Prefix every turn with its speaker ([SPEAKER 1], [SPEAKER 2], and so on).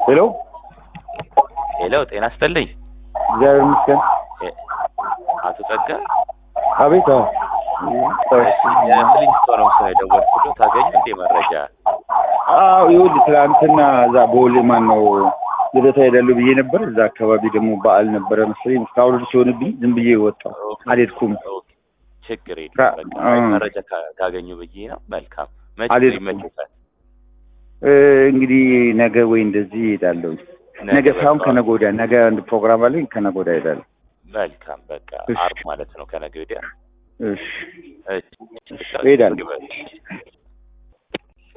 [SPEAKER 1] ሄሎ
[SPEAKER 2] ሄሎ፣ ጤና ይስጥልኝ
[SPEAKER 1] እግዚአብሔር ይመስገን።
[SPEAKER 2] እ- አቶ ጸጋ
[SPEAKER 1] አቤት። አዎ
[SPEAKER 2] የፍሊንስቶን ነው የደወልኩት። ታገኙ እንዴ መረጃ?
[SPEAKER 1] አዎ፣ ይኸውልህ ትናንትና እዛ ቦሌ ማን ነው ልደታ ሄዳለሁ ብዬ ነበር። እዛ አካባቢ ደግሞ በዓል ነበረ መሰለኝ። እስካሁን ሲሆንብኝ ዝም ብዬ ወጣሁ፣ አልሄድኩም።
[SPEAKER 2] ኦኬ፣ ችግር የለም።
[SPEAKER 1] ካ-
[SPEAKER 2] በቃ
[SPEAKER 1] አ-
[SPEAKER 2] መረጃ ካ- ካገኙ ብዬ ነው። መልካም መቼ
[SPEAKER 1] አልሄድኩም።
[SPEAKER 2] ይመችታል?
[SPEAKER 1] እ፣ እንግዲህ ነገ ወይ እንደዚህ እሄዳለሁ። ነገ ሳይሆን
[SPEAKER 2] በቃ-
[SPEAKER 1] ከነገ ወዲያ። ነገ አንድ ፕሮግራም አለኝ፣ ከነገ ወዲያ እሄዳለሁ።
[SPEAKER 2] መልካም በቃ
[SPEAKER 1] እሺ።
[SPEAKER 2] አርብ ማለት ነው ከነገ ወዲያ።
[SPEAKER 1] እሺ
[SPEAKER 2] እሺ፣
[SPEAKER 1] እሄዳለሁ።
[SPEAKER 2] ግበ-